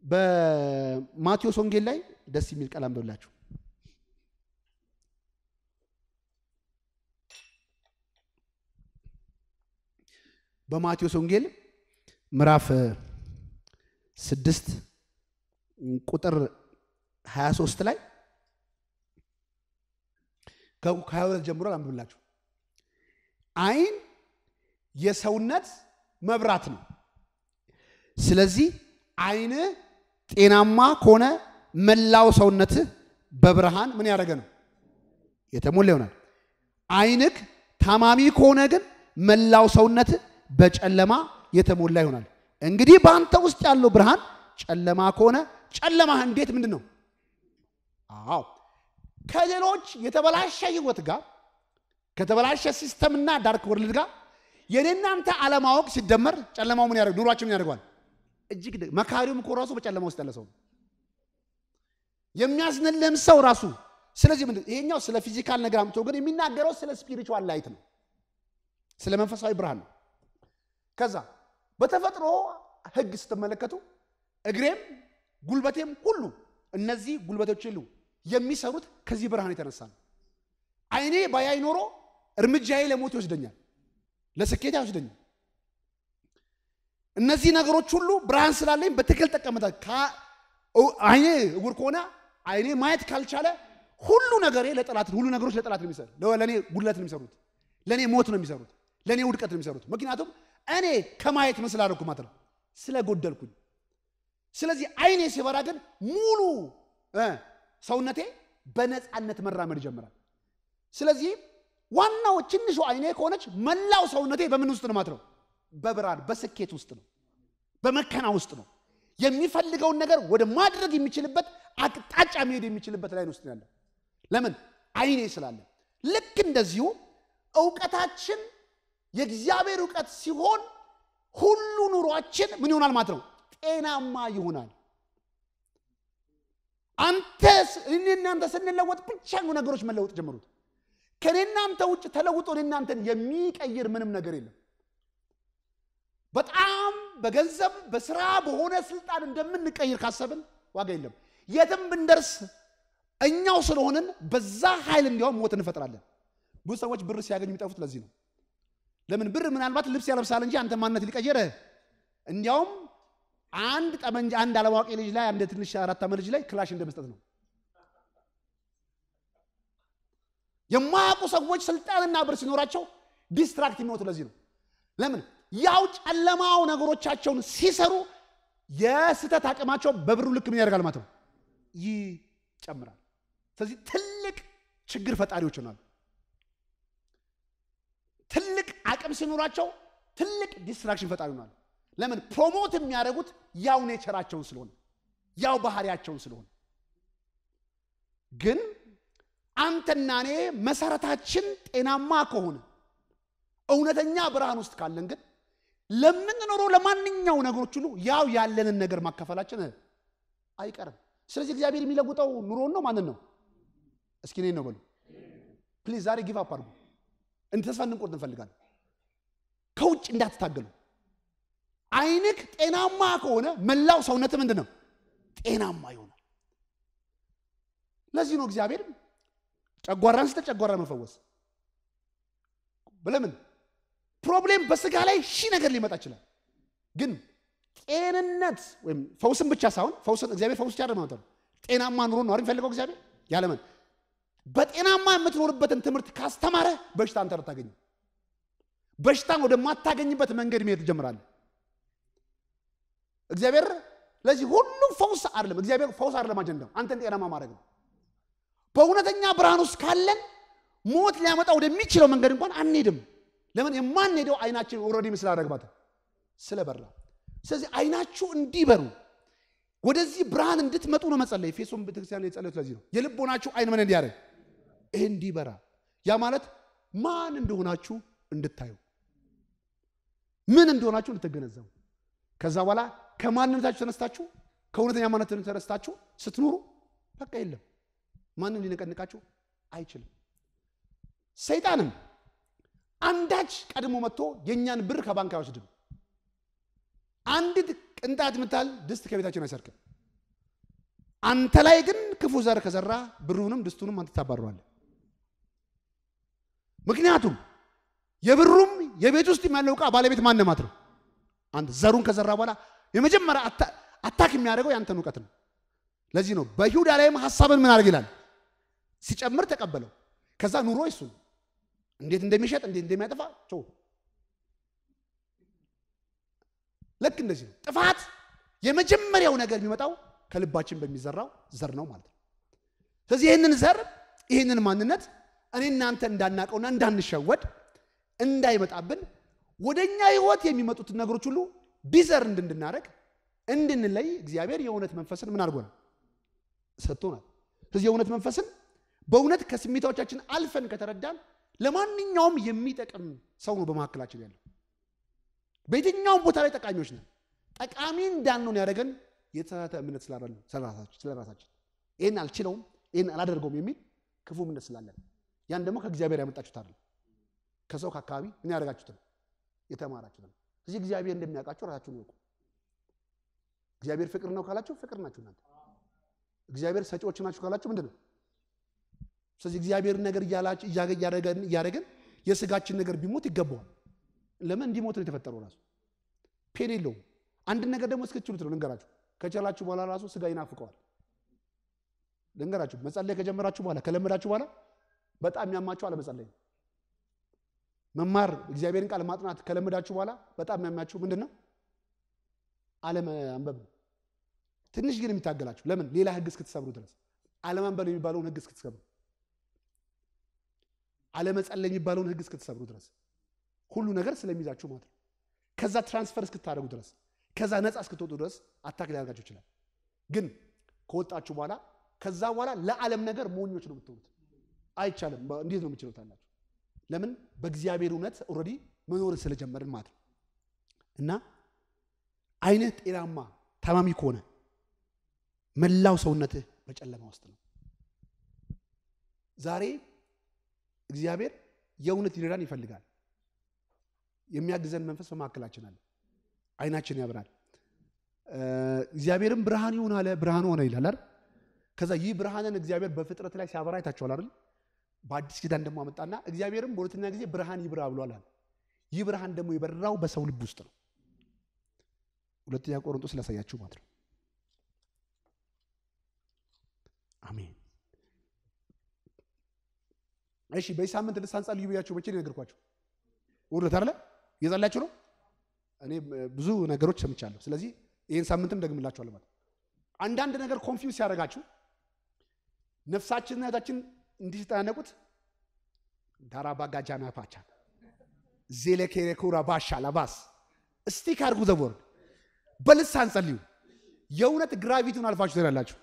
በማቴዎስ ወንጌል ላይ ደስ የሚል ቃል አንብብላችሁ በማቴዎስ ወንጌል ምዕራፍ ስድስት ቁጥር 23 ላይ ከሀያ ሁለት ጀምሮ አንብብላችሁ አይን የሰውነት መብራት ነው። ስለዚህ አይን ጤናማ ከሆነ መላው ሰውነት በብርሃን ምን ያደረገ ነው የተሞላ ይሆናል። አይንክ ታማሚ ከሆነ ግን መላው ሰውነት በጨለማ የተሞላ ይሆናል። እንግዲህ በአንተ ውስጥ ያለው ብርሃን ጨለማ ከሆነ ጨለማህ እንዴት ምንድን ነው? አዎ ከሌሎች የተበላሸ ህይወት ጋር ከተበላሸ ሲስተምና ዳርክ ወርልድ ጋር የኔናንተ አለማወቅ ሲደመር ጨለማው ምን ያደርግ ኑሯችን ምን ያደርገዋል? እጅግ መካሪውም እኮ ራሱ በጨለማ ውስጥ ያለ ሰው ነው። የሚያዝንልህም ሰው ራሱ ስለዚህ ምንድን ይሄኛው ስለ ፊዚካል ነገር አምቶ ግን የሚናገረው ስለ ስፒሪቹዋል ላይት ነው፣ ስለ መንፈሳዊ ብርሃን ነው። ከዛ በተፈጥሮ ህግ ስትመለከቱ እግሬም ጉልበቴም ሁሉ እነዚህ ጉልበቶች ሁሉ የሚሰሩት ከዚህ ብርሃን የተነሳ ነው። አይኔ ባያይ ኖሮ እርምጃዬ ለሞት ይወስደኛል፣ ለስኬት አይወስደኛል። እነዚህ ነገሮች ሁሉ ብርሃን ስላለኝ በትክክል ጠቀምታል። አይኔ እውር ከሆነ አይኔ ማየት ካልቻለ ሁሉ ነገሬ ለጠላት ሁሉ ነገሮች ለጠላት ነው የሚሰሩት። ለእኔ ጉድለት ነው የሚሰሩት፣ ለእኔ ሞት ነው የሚሰሩት፣ ለእኔ ውድቀት ነው የሚሰሩት። ምክንያቱም እኔ ከማየት ምን ስላደረኩ ማለት ነው ስለጎደልኩኝ። ስለዚህ አይኔ ሲበራ ግን ሙሉ ሰውነቴ በነፃነት መራመድ ይጀምራል። ስለዚህ ዋናው ትንሹ አይኔ ከሆነች መላው ሰውነቴ በምን ውስጥ ነው ማለት ነው? በብርሃን በስኬት ውስጥ ነው፣ በመከና ውስጥ ነው። የሚፈልገውን ነገር ወደ ማድረግ የሚችልበት አቅጣጫ መሄድ የሚችልበት ላይ ውስጥ ያለ ለምን አይኔ ስላለ። ልክ እንደዚሁ እውቀታችን የእግዚአብሔር እውቀት ሲሆን ሁሉ ኑሯችን ምን ይሆናል ማለት ነው? ጤናማ ይሆናል። አንተ እኔ እናንተ ስንለወጥ ብቻ ነው ነገሮች መለወጥ ጀመሩት። ከኔ እናንተ ውጭ ተለውጦ እኔ እናንተን የሚቀይር ምንም ነገር የለም። በጣም በገንዘብ በስራ በሆነ ስልጣን እንደምንቀይር ካሰብን ዋጋ የለም። የትም ብንደርስ እኛው ስለሆንን በዛ ኃይል እንዲያውም ሞት እንፈጥራለን። ብዙ ሰዎች ብር ሲያገኙ የሚጠፉት ለዚህ ነው። ለምን ብር ምናልባት ልብስ ያለብሳል እንጂ አንተ ማንነት ሊቀየረ እንዲያውም አንድ ጠመንጃ አንድ አላዋቂ ልጅ ላይ አንድ ትንሽ አራት ዓመት ልጅ ላይ ክላሽ እንደመስጠት ነው። የማያውቁ ሰዎች ስልጣንና ብር ሲኖራቸው ዲስትራክት የሚወጡ ለዚህ ነው። ለምን ያው ጨለማው ነገሮቻቸውን ሲሰሩ የስህተት አቅማቸው በብሩ ልክ ምን ያደርጋል ማለት ነው ይጨምራል። ስለዚህ ትልቅ ችግር ፈጣሪዎች ናሉ። ትልቅ አቅም ሲኖራቸው ትልቅ ዲስትራክሽን ፈጣሪ ናሉ። ለምን ፕሮሞት የሚያደርጉት ያው ኔቸራቸውን ስለሆነ ያው ባህሪያቸውን ስለሆነ ግን አንተና እኔ መሰረታችን ጤናማ ከሆነ እውነተኛ ብርሃን ውስጥ ካለን ግን ለምንኖረው ለማንኛው ነገሮች ሁሉ ያው ያለንን ነገር ማካፈላችን አይቀርም። ስለዚህ እግዚአብሔር የሚለውጠው ኑሮን ነው ማንን ነው? እስኪ እኔን ነው በሉ ፕሊዝ። ዛሬ ጊቭ አፕ አድርጉ። እንደ ተስፋ እንድንቆርጥ እንፈልጋለን። ከውጭ እንዳትታገሉ። አይንክ ጤናማ ከሆነ መላው ሰውነት ምንድን ነው? ጤናማ ይሆናል። ለዚህ ነው እግዚአብሔር ጨጓራን ስተ ጨጓራ መፈወስ ለምን ፕሮብሌም በስጋ ላይ ሺህ ነገር ሊመጣ ይችላል። ግን ጤንነት ወይም ፈውስን ብቻ ሳይሆን ፈውስን እግዚአብሔር ፈውስ ብቻ ማለት ነው። ጤናማ ኑሮ ነው የሚፈልገው እግዚአብሔር ያለምን በጤናማ የምትኖርበትን ትምህርት ካስተማረ በሽታ አንተ ታገኝ በሽታን ወደማታገኝበት መንገድ መሄድ ትጀምራለህ። እግዚአብሔር ለዚህ ሁሉም ፈውስ አይደለም። እግዚአብሔር ፈውስ አይደለም አጀንዳው አንተን ጤናማ ማድረግ ነው። በእውነተኛ ብርሃን ውስጥ ካለን ሞት ሊያመጣ ወደሚችለው መንገድ እንኳን አንሄድም። ለምን የማንሄደው አይናችን ኦልሬዲ ምስል አደረግባት ስለበራ። ስለዚህ አይናችሁ እንዲበሩ ወደዚህ ብርሃን እንድትመጡ ነው መጸለይ። ኤፌሶን ቤተክርስቲያን የጸለዩት ለዚህ ነው። የልቦናችሁ አይን ምን እንዲያደርግ እንዲበራ፣ ያ ማለት ማን እንደሆናችሁ እንድታዩ፣ ምን እንደሆናችሁ እንድትገነዘቡ፣ ከዛ በኋላ ከማንነታችሁ ተነስታችሁ ከእውነተኛ ማንነት ተነስታችሁ ስትኖሩ በቃ የለም ማንም ሊነቀንቃችሁ አይችልም። ሰይጣንም አንዳች ቀድሞ መጥቶ የእኛን ብር ከባንክ አይወስድም። አንዲት ቅንጣት የምታህል ድስት ከቤታችን አይሰርቅም። አንተ ላይ ግን ክፉ ዘር ከዘራ ብሩንም ድስቱንም አንተ ታባረዋለህ። ምክንያቱም የብሩም የቤት ውስጥ ያለው ዕቃ ባለቤት ማን ማለት ነው? አንተ ዘሩን ከዘራ በኋላ የመጀመሪያ አታክ የሚያደርገው ያንተን እውቀት ነው። ለዚህ ነው በይሁዳ ላይም ሀሳብን ምን አድርግ ይላል ሲጨምር ተቀበለው። ከዛ ኑሮ ይሱ እንዴት እንደሚሸጥ እንዴት እንደሚያጠፋ ቸው ልክ እንደዚህ ነው። ጥፋት የመጀመሪያው ነገር የሚመጣው ከልባችን በሚዘራው ዘር ነው ማለት ነው። ስለዚህ ይህንን ዘር ይህንን ማንነት እኔ እናንተ እንዳናቀውና እንዳንሸወድ እንዳይመጣብን ወደ እኛ ህይወት የሚመጡትን ነገሮች ሁሉ ዲዘር እንድናደርግ እንድንለይ እግዚአብሔር የእውነት መንፈስን ምን አድርጎናል? ሰጥቶናል። ስለዚህ የእውነት መንፈስን በእውነት ከስሜታዎቻችን አልፈን ከተረዳን ለማንኛውም የሚጠቅም ሰው ነው በመካከላችን ያለው። በየትኛውም ቦታ ላይ ጠቃሚዎች ነን። ጠቃሚ እንዳንሆን ያደረገን የተሳሳተ እምነት ስላለን ስለ ራሳችን ይህን አልችለውም፣ ይህን አላደርገውም የሚል ክፉ እምነት ስላለን ያን ደግሞ ከእግዚአብሔር ያመጣችሁት አይደለም፣ ከሰው ከአካባቢ ምን ያደረጋችሁት ነው፣ የተማራችሁት ነው። ስለዚህ እግዚአብሔር እንደሚያውቃችሁ ራሳችሁን ይወቁ። እግዚአብሔር ፍቅር ነው ካላችሁ ፍቅር ናችሁ እናንተ። እግዚአብሔር ሰጪዎች ናችሁ ካላችሁ ምንድን ነው? ስለዚህ እግዚአብሔር ነገር እያደረገን የስጋችን ነገር ቢሞት ይገባዋል። ለምን እንዲሞት ነው የተፈጠረው? ራሱ ፔን የለውም። አንድን ነገር ደግሞ እስክትችሉት ነው ልንገራችሁ። ከቻላችሁ በኋላ ራሱ ስጋ ይናፍቀዋል። ልንገራችሁ፣ መጸለይ ከጀመራችሁ በኋላ ከለመዳችሁ በኋላ በጣም የሚያማችሁ አለመጸለይ ነው። መማር እግዚአብሔርን ቃል ማጥናት ከለመዳችሁ በኋላ በጣም የሚያማችሁ ምንድን ነው? አለማንበብ ነው። ትንሽ ግን የሚታገላችሁ ለምን? ሌላ ህግ እስክትሰብሩ ድረስ አለማንበብ የሚባለውን ህግ እስክትሰብሩ፣ አለመጸለይ የሚባለውን ህግ እስክትሰብሩ ድረስ ሁሉ ነገር ስለሚይዛችሁ ማለት ነው። ከዛ ትራንስፈር እስክታደርጉ ድረስ ከዛ ነፃ እስክትወጡ ድረስ አታክ ሊያደርጋችሁ ይችላል። ግን ከወጣችሁ በኋላ ከዛ በኋላ ለዓለም ነገር ሞኞች ነው የምትሆኑት። አይቻልም። እንዴት ነው የምችሉት አላችሁ። ለምን? በእግዚአብሔር እውነት ኦልሬዲ መኖርን ስለጀመርን ማለት ነው። እና አይነት ጤናማ ታማሚ ከሆነ መላው ሰውነትህ በጨለማ ውስጥ ነው። ዛሬ እግዚአብሔር የእውነት ሊረዳን ይፈልጋል። የሚያግዘን መንፈስ በመካከላችን አለ። አይናችን ያብራል። እግዚአብሔርም ብርሃን ይሁን አለ፣ ብርሃን ሆነ ይላል አይደል? ከዛ ይህ ብርሃንን እግዚአብሔር በፍጥረት ላይ ሲያበራ አይታችኋል አይደል? በአዲስ ኪዳን ደግሞ አመጣና እግዚአብሔርም በሁለተኛ ጊዜ ብርሃን ይብራ ብሏል አለ። ይህ ብርሃን ደግሞ የበራው በሰው ልብ ውስጥ ነው። ሁለተኛ ቆሮንቶስ ላሳያችሁ ማለት ነው። አሜን። እሺ፣ በዚህ ሳምንት ልሳን ጸልዩ ብያችሁ መቼ ነው የነገርኳችሁ? ውርደት አለ እየጸለያችሁ ነው። እኔ ብዙ ነገሮች ሰምቻለሁ። ስለዚህ ይህን ሳምንትም ደግምላችኋለሁ ማለት አንዳንድ ነገር ኮንፊውዝ ሲያደርጋችሁ ነፍሳችንና ህይወታችን እንዲህ ሲጠናነቁት ዳራባጋጃና ፓቻ ዜሌኬሬኩራ ባሻ ላባስ እስቲክ አድርጉ ዘቦርድ በልሳን ጸልዩ። የእውነት ግራቪቲውን አልፋችሁ ትሄዳላችሁ።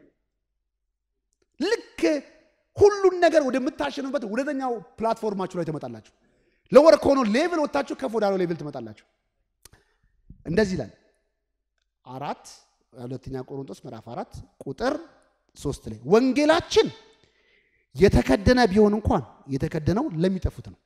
ልክ ሁሉን ነገር ወደምታሸኑበት ወደተኛው ፕላትፎርማችሁ ላይ ትመጣላችሁ። ለወር ከሆነው ሌቭል ወጥታችሁ ከፍ ወዳለው ሌቭል ትመጣላችሁ። እንደዚህ ይላል አራት ሁለተኛ ቆሮንቶስ ምዕራፍ አራት ቁጥር ሶስት ላይ ወንጌላችን የተከደነ ቢሆን እንኳን የተከደነው ለሚጠፉት ነው።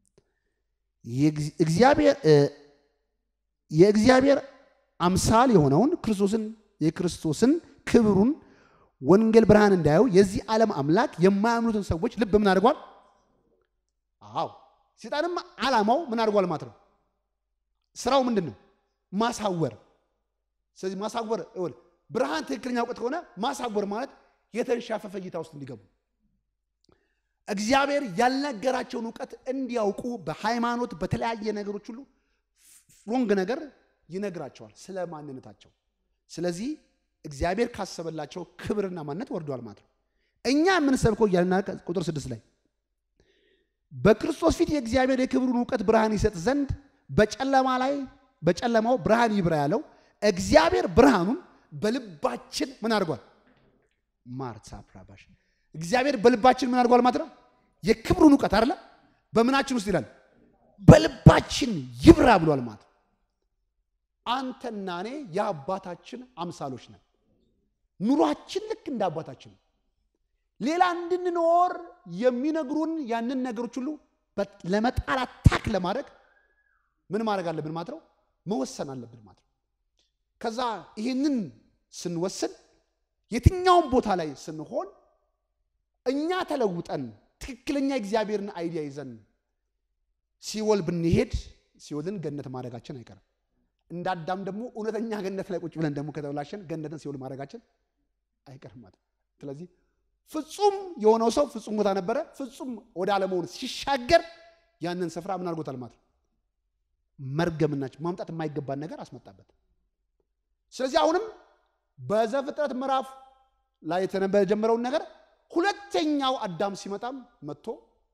የእግዚአብሔር አምሳል የሆነውን ክርስቶስን የክርስቶስን ክብሩን ወንጌል ብርሃን እንዳየው የዚህ ዓለም አምላክ የማያምኑትን ሰዎች ልብ ምን አድርጓል? አዎ ሴጣንም ዓላማው ምን አድርጓል ማለት ነው። ስራው ምንድን ነው? ማሳወር። ስለዚህ ማሳወር ብርሃን ትክክለኛ እውቀት ከሆነ ማሳወር ማለት የተንሻፈፈ እይታ ውስጥ እንዲገቡ እግዚአብሔር ያልነገራቸውን እውቀት እንዲያውቁ በሃይማኖት በተለያየ ነገሮች ሁሉ ሮንግ ነገር ይነግራቸዋል ስለ ማንነታቸው። ስለዚህ እግዚአብሔር ካሰበላቸው ክብርና ማንነት ወርዷል ማለት ነው። እኛ የምንሰብከው እያልና ቁጥር ስድስት ላይ በክርስቶስ ፊት የእግዚአብሔር የክብሩን እውቀት ብርሃን ይሰጥ ዘንድ በጨለማ ላይ በጨለማው ብርሃን ይብራ ያለው እግዚአብሔር ብርሃኑን በልባችን ምን አድርጓል? ማርታ ፕራባሽ እግዚአብሔር በልባችን ምን አድርጓል ማለት ነው። የክብሩን እውቀት አይደለ በምናችን ውስጥ ይላል በልባችን ይብራ ብሏል ማለት ነው። አንተና እኔ የአባታችን አምሳሎች ነን። ኑሯችን ልክ እንደ አባታችን ነው። ሌላ እንድንኖር የሚነግሩን ያንን ነገሮች ሁሉ ለመጣል አታክ ለማድረግ ምን ማድረግ አለብን ማለት ነው? መወሰን አለብን ማለት ነው። ከዛ ይህንን ስንወስን የትኛውም ቦታ ላይ ስንሆን እኛ ተለውጠን ትክክለኛ እግዚአብሔርን አይዲያ ይዘን ሲኦል ብንሄድ ሲኦልን ገነት ማድረጋችን አይቀርም። እንደ አዳም ደግሞ እውነተኛ ገነት ላይ ቁጭ ብለን ደግሞ ከተበላሸን ገነትን ሲኦል ማድረጋችን አይቀርም ማለት ነው። ስለዚህ ፍጹም የሆነው ሰው ፍጹም ቦታ ነበረ። ፍጹም ወደ አለመሆን ሲሻገር ያንን ስፍራ ምን አድርጎታል ማለት ነው? መርገምናቸው ማምጣት የማይገባን ነገር አስመጣበት። ስለዚህ አሁንም በዘፍጥረት ምዕራፍ ላይ የተጀመረውን ነገር ሁለተኛው አዳም ሲመጣም መጥቶ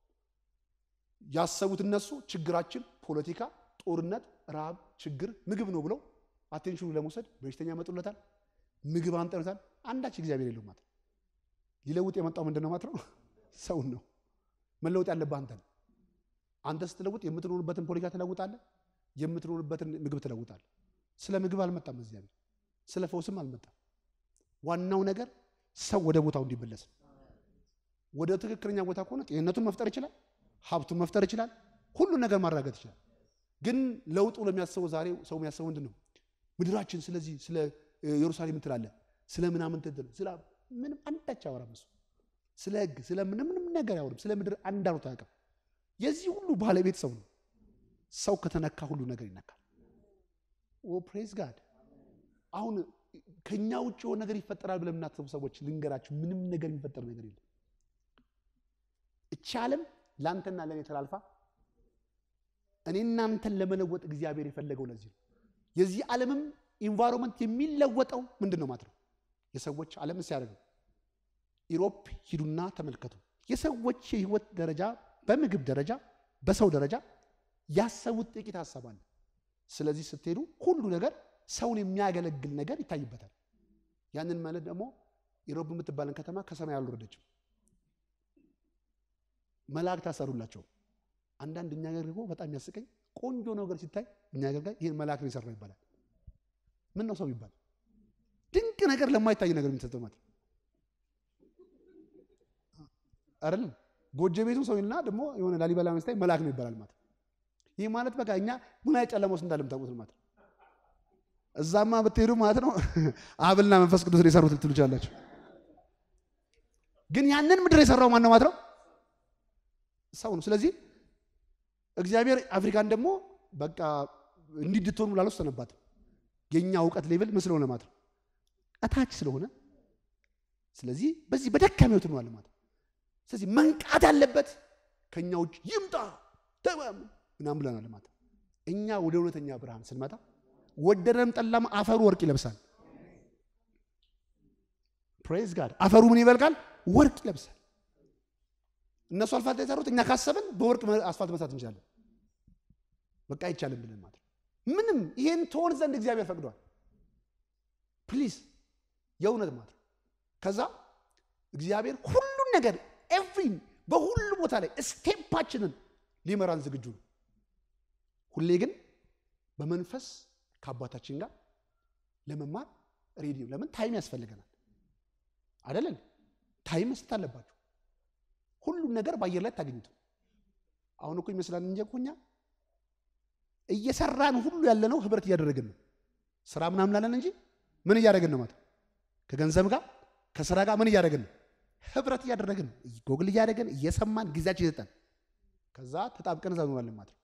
ያሰቡት እነሱ ችግራችን ፖለቲካ፣ ጦርነት፣ ረሃብ፣ ችግር ምግብ ነው ብለው አቴንሽኑ ለመውሰድ በሽተኛ ያመጡለታል፣ ምግብ አንጠሉታል። አንዳች እግዚአብሔር የለው ማለት ነው። ሊለውጥ የመጣው ምንድን ነው ማለት ነው? ሰውን ነው መለወጥ ያለብህ አንተ ነው። አንተ ስትለውጥ የምትኖርበትን ፖለቲካ ትለውጣለህ፣ የምትኖርበትን ምግብ ትለውጣለህ። ስለ ምግብ አልመጣም እግዚአብሔር፣ ስለ ፈውስም አልመጣም። ዋናው ነገር ሰው ወደ ቦታው እንዲመለስ ነው። ወደ ትክክለኛ ቦታ ከሆነ ጤንነቱን መፍጠር ይችላል፣ ሀብቱን መፍጠር ይችላል፣ ሁሉን ነገር ማራገጥ ይችላል። ግን ለውጡ ለሚያስበው ዛሬ ሰው የሚያስበው ምንድን ነው? ምድራችን ስለዚህ ስለ ኢየሩሳሌም ትላለ ስለ ምናምን ትል ስለ ምንም አንዳች አያወራም እሱ ስለ ሕግ ስለ ምንም ምንም ነገር አያወራም። ስለ ምድር አንድ አውርቶ አያውቅም። የዚህ ሁሉ ባለቤት ሰው ነው። ሰው ከተነካ ሁሉ ነገር ይነካል። ኦ ፕሬዝ ጋድ። አሁን ከኛ ውጭ የሆነ ነገር ይፈጠራል ብለን የምናስቡ ሰዎች ልንገራችሁ፣ ምንም ነገር የሚፈጠር ነገር የለም። እቺ ዓለም ለአንተና ለእኔ ተላልፋ እኔ እናንተን ለመለወጥ እግዚአብሔር የፈለገው ለዚህ ነው። የዚህ ዓለምም ኢንቫይሮንመንት የሚለወጠው ምንድን ነው ማለት ነው? የሰዎች ዓለም ሲያደርገው ኢሮፕ ሂዱና ተመልከቱ። የሰዎች የህይወት ደረጃ በምግብ ደረጃ በሰው ደረጃ ያሰቡት ጥቂት ሀሳብ አለ። ስለዚህ ስትሄዱ ሁሉ ነገር ሰውን የሚያገለግል ነገር ይታይበታል። ያንን ማለት ደግሞ ኢሮፕ የምትባለን ከተማ ከሰማይ አልወረደችም። መላእክት አሰሩላቸው። አንዳንድ እኛ ገር ደግሞ በጣም ያስቀኝ ቆንጆ ነገር ሲታይ እኛ ገር ጋር ይህን መልአክ ነው የሰራው ይባላል። ምን ነው ሰው ይባል ድንቅ ነገር ለማይታይ ነገር የሚሰጠው ማለት አይደለም። ጎጆ ቤቱን ሰው ይልና ደግሞ የሆነ ላሊበላ መስታይ መልአክ ነው ይባላል ማለት ይህ ማለት በቃ እኛ ምን አይነት ጨለማ ውስጥ እንዳለ የምታውቁት ማለት እዛማ ብትሄዱ ማለት ነው አብና መንፈስ ቅዱስ የሰሩት ልትሉ ይችላላችሁ። ግን ያንን ምድር የሰራው ማን ነው ማለት ነው? ሰው ነው። ስለዚህ እግዚአብሔር አፍሪካን ደግሞ በቃ እንዲህ እንድትሆኑ ላልወሰነባትም የእኛ እውቀት ሌቭል ምን ስለሆነ ማለት ነው እታች ስለሆነ ስለዚህ በዚህ በደካማ ህይወት ነው ማለት ነው። ስለዚህ መንቃት ያለበት ከእኛ ውጭ ይምጣ ተማም ምናምን ብለናል ማለት ነው። እኛ ወደ እውነተኛ ብርሃን ስንመጣ ወደደም ጠላም አፈሩ ወርቅ ይለብሳል። ፕሬዝ ጋድ አፈሩ ምን ይበልቃል? ወርቅ ይለብሳል። እነሱ አስፋልት የሰሩት እኛ ካሰብን በወርቅ አስፋልት መስራት እንችላለን። በቃ አይቻልም ብለን ማለት ነው። ምንም ይሄን ትሆን ዘንድ እግዚአብሔር ፈቅዷል። ፕሊዝ የእውነት ማለት ነው። ከዛ እግዚአብሔር ሁሉን ነገር ኤቭሪ በሁሉ ቦታ ላይ ስቴፓችንን ሊመራን ዝግጁ ነው። ሁሌ ግን በመንፈስ ከአባታችን ጋር ለመማር ሬዲ ነው። ለምን ታይም ያስፈልገናል አይደለን? ታይም መስጠት አለባችሁ። ሁሉም ነገር በአየር ላይ አታገኙትም። አሁን እኮ ይመስላል እንጂ እኮ እኛ እየሰራን ሁሉ ያለነው ህብረት እያደረግን ነው። ስራ ምናምን አለን እንጂ ምን እያደረግን ነው ማለት ከገንዘብ ጋር ከስራ ጋር ምን እያደረግን ነው? ህብረት እያደረግን ነው። ጎግል እያደረግን እየሰማን ጊዜያችን ይሰጠን ከዛ ተጣብቀን እዛ እንሆናለን ማለት ነው።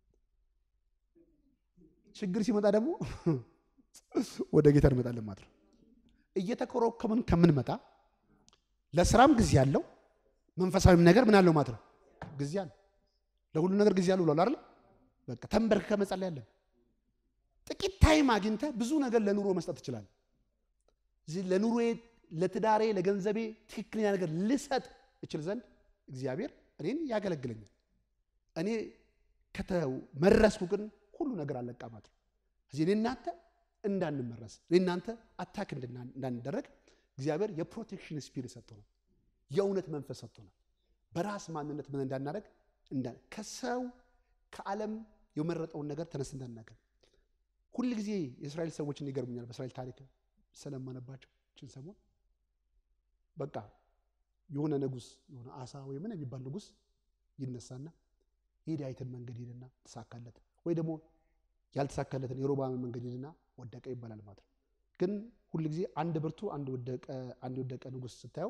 ችግር ሲመጣ ደግሞ ወደ ጌታ እንመጣለን ማለት ነው። እየተኮረኮምን ከምንመጣ ለስራም ጊዜ አለው፣ መንፈሳዊም ነገር ምን አለው ማለት ነው ጊዜ አለ። ለሁሉ ነገር ጊዜ አለው ብሏል አይደል? በቃ ተንበርክከ መጸለይ ያለን ጥቂት ታይም አግኝተህ ብዙ ነገር ለኑሮ መስጠት ትችላለህ። ለኑሮዬ፣ ለትዳሬ፣ ለገንዘቤ ትክክለኛ ነገር ልሰጥ እችል ዘንድ እግዚአብሔር እኔን ያገለግለኛል። እኔ ከተመረስኩ ግን ሁሉ ነገር አለቃ ማለት ነው። እዚህ እኔ እናንተ እንዳንመረስ እኔ እናንተ አታክ እንዳንደረግ እግዚአብሔር የፕሮቴክሽን ስፒሪት ሰጥቶናል። የእውነት መንፈስ ሰጥቶናል። በራስ ማንነት ምን እንዳናደረግ ከሰው ከዓለም የመረጠውን ነገር ተነስ እንዳናገር ሁል ጊዜ የእስራኤል ሰዎችን ይገርሙኛል። በእስራኤል ታሪክ ስለማነባቸው ችን ሰሞን በቃ የሆነ ንጉስ የሆነ አሳ ወይ ምን የሚባል ንጉስ ይነሳና የዳዊትን መንገድ ሄደና ተሳካለት፣ ወይ ደግሞ ያልተሳካለትን የሮብዓምን መንገድ ሄደና ወደቀ ይባላል ማለት ነው። ግን ሁል ጊዜ አንድ ብርቱ አንድ ወደቀ አንድ የወደቀ ንጉሥ ስታየው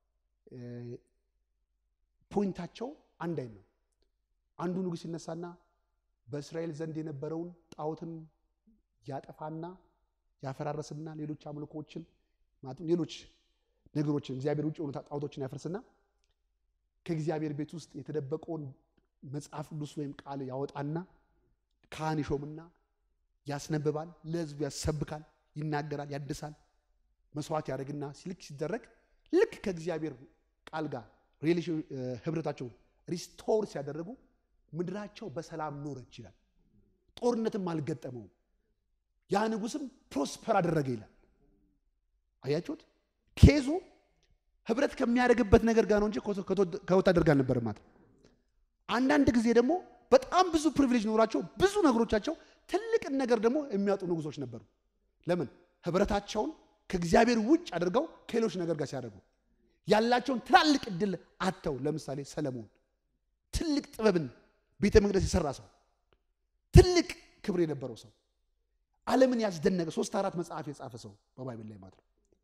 ፖይንታቸው አንድ አይነት ነው። አንዱ ንጉሥ ይነሳና በእስራኤል ዘንድ የነበረውን ጣዖትን ያጠፋና ያፈራረስና ሌሎች አምልኮችን ማለት ሌሎች ነገሮችን እግዚአብሔር ውጭ የሆኑ ጣዖቶችን ያፈርስና ከእግዚአብሔር ቤት ውስጥ የተደበቀውን መጽሐፍ ቅዱስ ወይም ቃል ያወጣና ካህን ይሾምና ያስነብባል፣ ለሕዝቡ ያሰብካል፣ ይናገራል፣ ያድሳል፣ መስዋዕት ያደርግና ሲልክ ሲደረግ ልክ ከእግዚአብሔር ቃል ጋር ሪሌሽን ህብረታቸውን ሪስቶር ሲያደረጉ ምድራቸው በሰላም ኖረች ይላል። ጦርነትም አልገጠመውም። ያ ንጉስም ፕሮስፐር አደረገ ይላል። አያችሁት? ኬዙ ህብረት ከሚያደርግበት ነገር ጋር ነው እንጂ ከወታደር ጋር አልነበረም ማለት ነው። አንዳንድ ጊዜ ደግሞ በጣም ብዙ ፕሪቪሌጅ ኖሯቸው ብዙ ነገሮቻቸው ትልቅን ነገር ደግሞ የሚያጡ ንጉሶች ነበሩ። ለምን? ህብረታቸውን ከእግዚአብሔር ውጭ አድርገው ከሌሎች ነገር ጋር ሲያደርጉ ያላቸውን ትላልቅ እድል አጥተው፣ ለምሳሌ ሰለሞን ትልቅ ጥበብን ቤተ መቅደስ የሰራ ሰው፣ ትልቅ ክብር የነበረው ሰው፣ ዓለምን ያስደነቀ ሶስት አራት መጽሐፍ የጻፈ ሰው በባይብል ላይ ማለት ነው።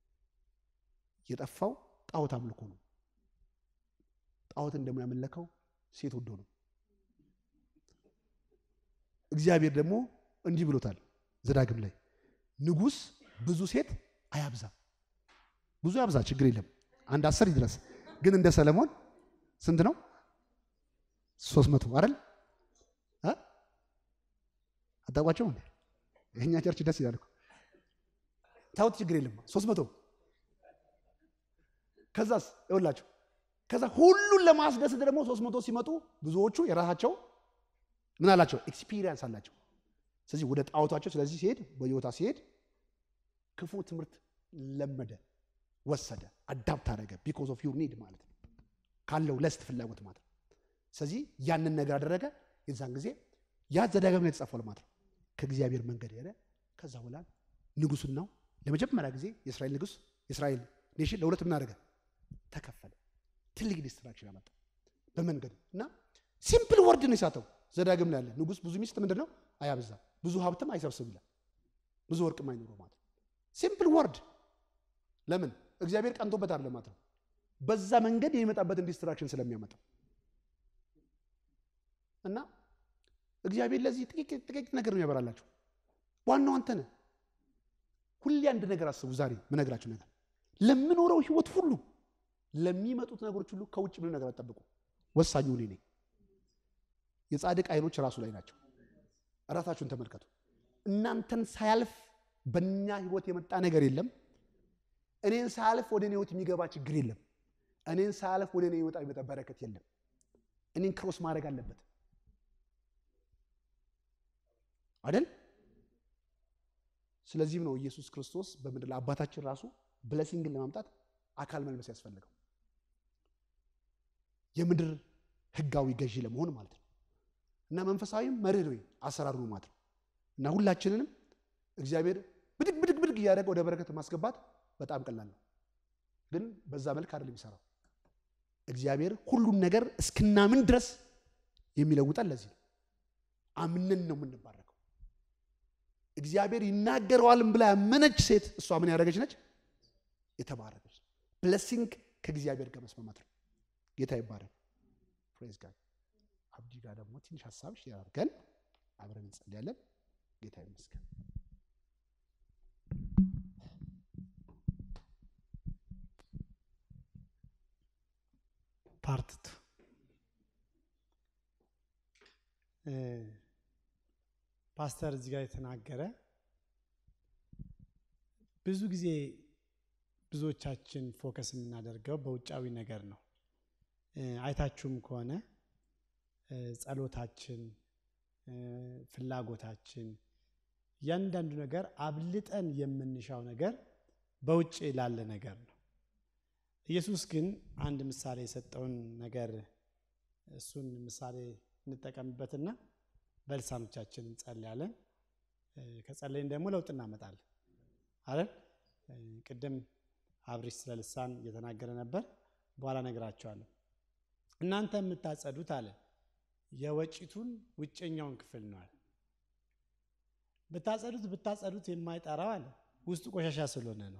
የጠፋው ጣዖት አምልኮ ነው። ጣዖትን ደግሞ ያመለከው ሴት ወዶ ነው። እግዚአብሔር ደግሞ እንዲህ ብሎታል ዘዳግም ላይ ንጉሥ ብዙ ሴት አያብዛ። ብዙ ያብዛ ችግር የለም አንድ አስር ይድረስ። ግን እንደ ሰለሞን ስንት ነው? ሶስት መቶ አይደል? አታውቋቸው እንዴ? የእኛ ቸርች ደስ ይላል እኮ ታውት ችግር የለም ሶስት መቶ ከዛስ ይኸውላችሁ ከዛ ሁሉን ለማስደሰት ደግሞ ሶስት መቶ ሲመጡ ብዙዎቹ የራሳቸው ምን አላቸው? ኤክስፒሪየንስ አላቸው። ስለዚህ ወደ ጣዖታቸው ስለዚህ ሲሄድ በዮታ ሲሄድ ክፉ ትምህርት ለመደ፣ ወሰደ፣ አዳፕት አደረገ። ቢኮዝ ኦፍ ዩር ኒድ ማለት ነው ካለው ለስት ፍላጎት ማለት ነው። ስለዚህ ያንን ነገር አደረገ። የዛን ጊዜ ያ ዘዳግም ላይ የተጻፈው ማለት ነው ከእግዚአብሔር መንገድ ሄደ። ከዛ በኋላ ንጉሱን ነው ለመጀመሪያ ጊዜ የእስራኤል ንጉስ የእስራኤል ኔሽን ለሁለት ምን አደረገ? ተከፈለ። ትልቅ ዲስትራክሽን አመጣ በመንገዱ እና ሲምፕል ወርድ ነው የሳተው። ዘዳግም ላይ ያለ ንጉስ ብዙ ሚስት ምንድን ነው አያብዛ፣ ብዙ ሀብትም አይሰብስብ ይላል። ብዙ ወርቅም አይኖረው ማለት ሲምፕል ወርድ። ለምን እግዚአብሔር ቀንቶበት አይደለም ማለት ነው። በዛ መንገድ የሚመጣበትን ዲስትራክሽን ስለሚያመጣ እና እግዚአብሔር ለዚህ ጥቂት ነገር ነው ያበራላችሁ። ዋናው አንተ ነህ። ሁሌ አንድ ነገር አስቡ። ዛሬ ምነግራችሁ ነገር ለምኖረው ህይወት ሁሉ ለሚመጡት ነገሮች ሁሉ ከውጭ ምንም ነገር አትጠብቁ። ወሳኙ እኔ ነኝ። የጻድቅ አይኖች ራሱ ላይ ናቸው። እራሳችሁን ተመልከቱ። እናንተን ሳያልፍ በእኛ ህይወት የመጣ ነገር የለም። እኔን ሳያልፍ ወደ እኔ ህይወት የሚገባ ችግር የለም። እኔን ሳያልፍ ወደ እኔ ህይወት የሚመጣ በረከት የለም። እኔን ክሮስ ማድረግ አለበት አይደል? ስለዚህም ነው ኢየሱስ ክርስቶስ በምድር ላይ አባታችን ራሱ ብለሲንግን ለማምጣት አካል መልበስ ያስፈልገው የምድር ህጋዊ ገዢ ለመሆን ማለት ነው። እና መንፈሳዊም መርህ ወይ አሰራሩ ነው ማለት ነው። እና ሁላችንንም እግዚአብሔር ብድግ ብድግ ብድግ እያደረገ ወደ በረከት ማስገባት በጣም ቀላል ነው፣ ግን በዛ መልክ አይደለም የሚሰራው። እግዚአብሔር ሁሉን ነገር እስክናምን ድረስ የሚለውጠን ለዚህ ነው። አምነን ነው የምንባረከው። እግዚአብሔር ይናገረዋልም ብላ ያመነች ሴት እሷ ምን ያደረገች ነች? የተባረከች ብለሲንግ ከእግዚአብሔር ጋር መስማማት ነው። ጌታ ይባረክ። ፕሬዝ ጋድ። አብዲ ጋር ደግሞ ትንሽ ሀሳብ ሼር አድርገን አብረን እንጸልያለን። ጌታ ይመስገን። ፓርትቱ ፓስተር እዚህ ጋር የተናገረ ብዙ ጊዜ ብዙዎቻችን ፎከስ የምናደርገው በውጫዊ ነገር ነው። አይታችሁም ከሆነ ጸሎታችን፣ ፍላጎታችን፣ እያንዳንዱ ነገር አብልጠን የምንሻው ነገር በውጭ ላለ ነገር ነው። ኢየሱስ ግን አንድ ምሳሌ የሰጠውን ነገር እሱን ምሳሌ እንጠቀምበትና በልሳኖቻችን እንጸልያለን። ከጸለይን ደግሞ ለውጥ እናመጣለን አይደል? ቅድም አብሪሽ ስለ ልሳን እየተናገረ ነበር። በኋላ ነግራቸዋለሁ። እናንተ የምታጸዱት አለ የወጪቱን ውጨኛውን ክፍል ነው አለ። ብታጸዱት ብታጸዱት የማይጠራው አለ ውስጡ ቆሻሻ ስለሆነ ነው።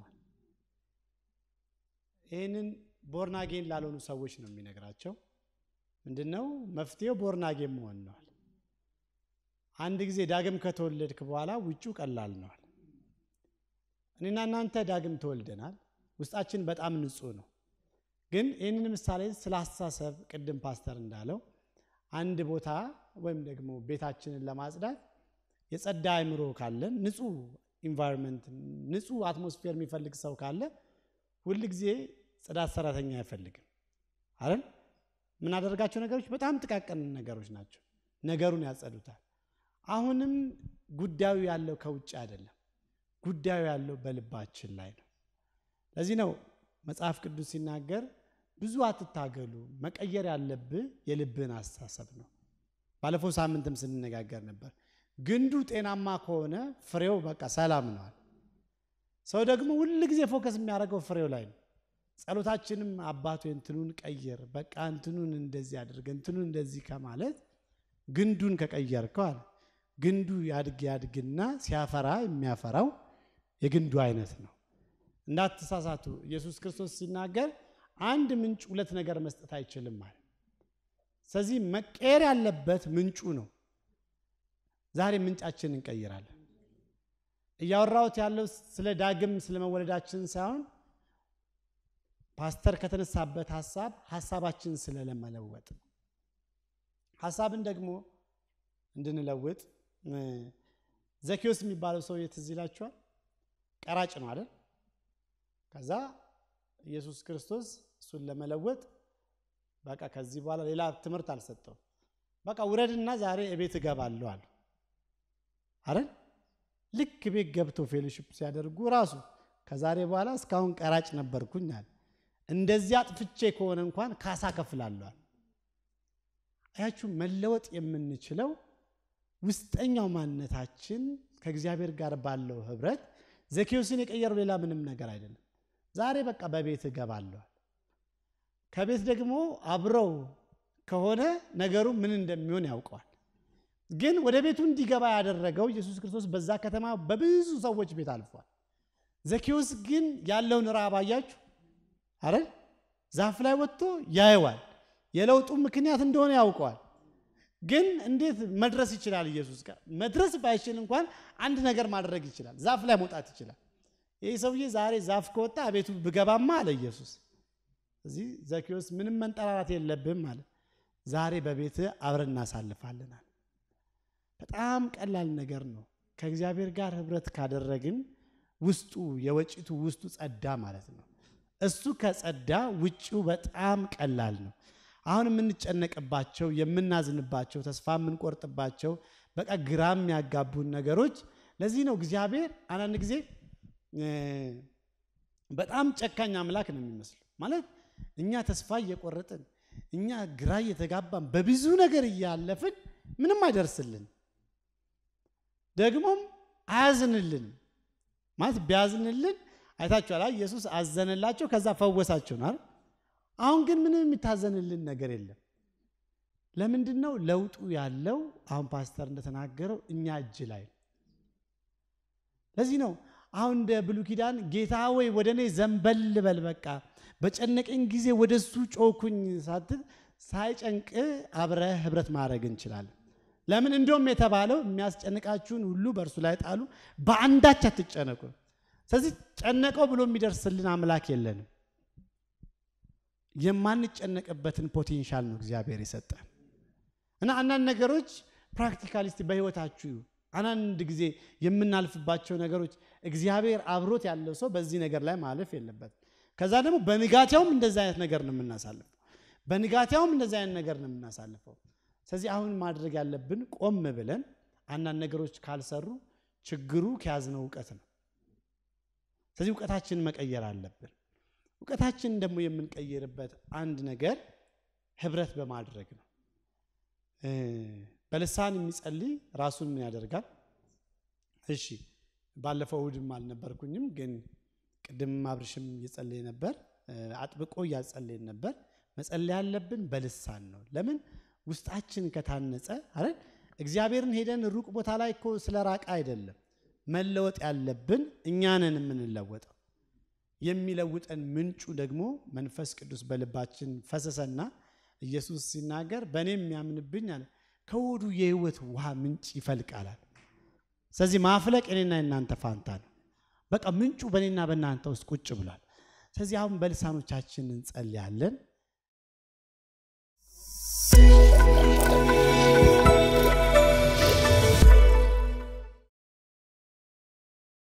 ይህንን ቦርናጌን ላልሆኑ ሰዎች ነው የሚነግራቸው። ምንድን ነው መፍትሄው? ቦርናጌን መሆን ነዋል። አንድ ጊዜ ዳግም ከተወለድክ በኋላ ውጩ ቀላል ነዋል። እኔና እናንተ ዳግም ተወልደናል። ውስጣችን በጣም ንጹህ ነው። ግን ይህንን ምሳሌ ስለ አስተሳሰብ ቅድም ፓስተር እንዳለው አንድ ቦታ ወይም ደግሞ ቤታችንን ለማጽዳት የጸዳ አእምሮ ካለን ንጹህ ኢንቫይሮንመንት ንጹህ አትሞስፌር የሚፈልግ ሰው ካለ ሁል ጊዜ ጽዳት ሰራተኛ አይፈልግም አይደል? የምናደርጋቸው ነገሮች በጣም ጥቃቅን ነገሮች ናቸው። ነገሩን ያጸዱታል። አሁንም ጉዳዩ ያለው ከውጭ አይደለም። ጉዳዩ ያለው በልባችን ላይ ነው። ለዚህ ነው መጽሐፍ ቅዱስ ሲናገር ብዙ አትታገሉ፣ መቀየር ያለብህ የልብህን አስተሳሰብ ነው። ባለፈው ሳምንትም ስንነጋገር ነበር። ግንዱ ጤናማ ከሆነ ፍሬው በቃ ሰላም ነዋል። ሰው ደግሞ ሁል ጊዜ ፎከስ የሚያደርገው ፍሬው ላይ ነው። ጸሎታችንም አባቶ እንትኑን ቀይር፣ በቃ እንትኑን እንደዚህ አድርግ፣ እንትኑን እንደዚህ ከማለት ግንዱን ከቀየርከው አለ ግንዱ ያድግ ያድግና ሲያፈራ የሚያፈራው የግንዱ አይነት ነው። እንዳትሳሳቱ ኢየሱስ ክርስቶስ ሲናገር አንድ ምንጭ ሁለት ነገር መስጠት አይችልም ማለት። ስለዚህ መቀየር ያለበት ምንጩ ነው። ዛሬ ምንጫችን እንቀይራለን። እያወራሁት ያለው ስለ ዳግም ስለ መወለዳችን ሳይሆን ፓስተር ከተነሳበት ሀሳብ ሀሳባችን ስለለመለወጥ ነው። ሀሳብን ደግሞ እንድንለውጥ ዘኬዎስ የሚባለው ሰው ትዝ ይላችኋል? ቀራጭ ነው አይደል? ከዛ ኢየሱስ ክርስቶስ እሱን ለመለወጥ በቃ ከዚህ በኋላ ሌላ ትምህርት አልሰጠው። በቃ ውረድና ዛሬ እቤት እገባለሁ አለ አይደል? ልክ ቤት ገብቶ ፌሎሺፕ ሲያደርጉ ራሱ ከዛሬ በኋላ እስካሁን ቀራጭ ነበርኩኝ አለ። እንደዚያ አጥፍቼ ከሆነ እንኳን ካሳ ከፍላለሁ አለ። አያችሁ፣ መለወጥ የምንችለው ውስጠኛው ማንነታችን ከእግዚአብሔር ጋር ባለው ህብረት ዘኬዎስን የቀየረው ሌላ ምንም ነገር አይደለም። ዛሬ በቃ በቤት እገባለዋል። ከቤት ደግሞ አብረው ከሆነ ነገሩ ምን እንደሚሆን ያውቀዋል። ግን ወደ ቤቱ እንዲገባ ያደረገው ኢየሱስ ክርስቶስ በዛ ከተማ በብዙ ሰዎች ቤት አልፏል። ዘኬዎስ ግን ያለውን ራብ አያችሁ አይደል? ዛፍ ላይ ወጥቶ ያየዋል። የለውጡ ምክንያት እንደሆነ ያውቀዋል። ግን እንዴት መድረስ ይችላል? ኢየሱስ ጋር መድረስ ባይችል እንኳን አንድ ነገር ማድረግ ይችላል። ዛፍ ላይ መውጣት ይችላል። ይህ ሰውዬ ዛሬ ዛፍ ከወጣ ቤቱ ብገባማ አለ ኢየሱስ። እዚህ ዘኬዎስ ምንም መንጠራራት የለብህም አለ። ዛሬ በቤት አብረን እናሳልፋለናል። በጣም ቀላል ነገር ነው። ከእግዚአብሔር ጋር ህብረት ካደረግን ውስጡ የወጪቱ ውስጡ ጸዳ ማለት ነው። እሱ ከጸዳ ውጪው በጣም ቀላል ነው። አሁን የምንጨነቅባቸው የምናዝንባቸው፣ ተስፋ የምንቆርጥባቸው በቃ ግራ የሚያጋቡን ነገሮች ለዚህ ነው እግዚአብሔር አንዳንድ ጊዜ በጣም ጨካኝ አምላክ ነው የሚመስለው። ማለት እኛ ተስፋ እየቆረጥን እኛ ግራ እየተጋባን በብዙ ነገር እያለፍን ምንም አይደርስልን፣ ደግሞም አያዝንልን። ማለት ቢያዝንልን አይታችኋል። ኢየሱስ አዘነላቸው፣ ከዛ ፈወሳቸው ነው። አሁን ግን ምንም የሚታዘንልን ነገር የለም። ለምንድን ነው ለውጡ ያለው? አሁን ፓስተር እንደተናገረው እኛ እጅ ላይ ነው። ለዚህ ነው አሁን እንደ ብሉይ ኪዳን ጌታ ወይ ወደ እኔ ዘንበል በል በቃ በጨነቀኝ ጊዜ ወደ እሱ ጮኩኝ ሳትል ሳይጨንቅ አብረህ ህብረት ማድረግ እንችላለን። ለምን እንደውም የተባለው የሚያስጨንቃችሁን ሁሉ በእርሱ ላይ ጣሉ፣ በአንዳች አትጨነቁ። ስለዚህ ጨነቀው ብሎ የሚደርስልን አምላክ የለንም። የማንጨነቅበትን ፖቴንሻል ነው እግዚአብሔር የሰጠን እና አንዳንድ ነገሮች ፕራክቲካሊስቲ በህይወታችሁ አንዳንድ ጊዜ የምናልፍባቸው ነገሮች እግዚአብሔር አብሮት ያለው ሰው በዚህ ነገር ላይ ማለፍ የለበትም። ከዛ ደግሞ በንጋቴውም እንደዚህ አይነት ነገር ነው የምናሳልፈው። በንጋቴውም እንደዚህ አይነት ነገር ነው የምናሳልፈው። ስለዚህ አሁን ማድረግ ያለብን ቆም ብለን አንዳንድ ነገሮች ካልሰሩ ችግሩ ከያዝነው እውቀት ነው። ስለዚህ እውቀታችንን መቀየር አለብን። እውቀታችንን ደግሞ የምንቀይርበት አንድ ነገር ህብረት በማድረግ ነው። በልሳን የሚጸልይ ራሱን ምን ያደርጋል? እሺ ባለፈው እሑድም አልነበርኩኝም፣ ግን ቅድም አብርሽም እየጸለየ ነበር፣ አጥብቆ እያጸለየን ነበር። መጸለይ ያለብን በልሳን ነው። ለምን ውስጣችን ከታነጸ አይደል? እግዚአብሔርን ሄደን ሩቅ ቦታ ላይ እኮ ስለ ራቀ አይደለም፣ መለወጥ ያለብን እኛንን የምንለወጠው የሚለውጠን ምንጩ ደግሞ መንፈስ ቅዱስ በልባችን ፈሰሰና ኢየሱስ ሲናገር በእኔ የሚያምንብኝ አለ ከሆዱ የህይወት ውሃ ምንጭ ይፈልቃላል። ስለዚህ ማፍለቅ የኔና የናንተ ፋንታ ነው። በቃ ምንጩ በእኔና በእናንተ ውስጥ ቁጭ ብሏል። ስለዚህ አሁን በልሳኖቻችን እንጸልያለን።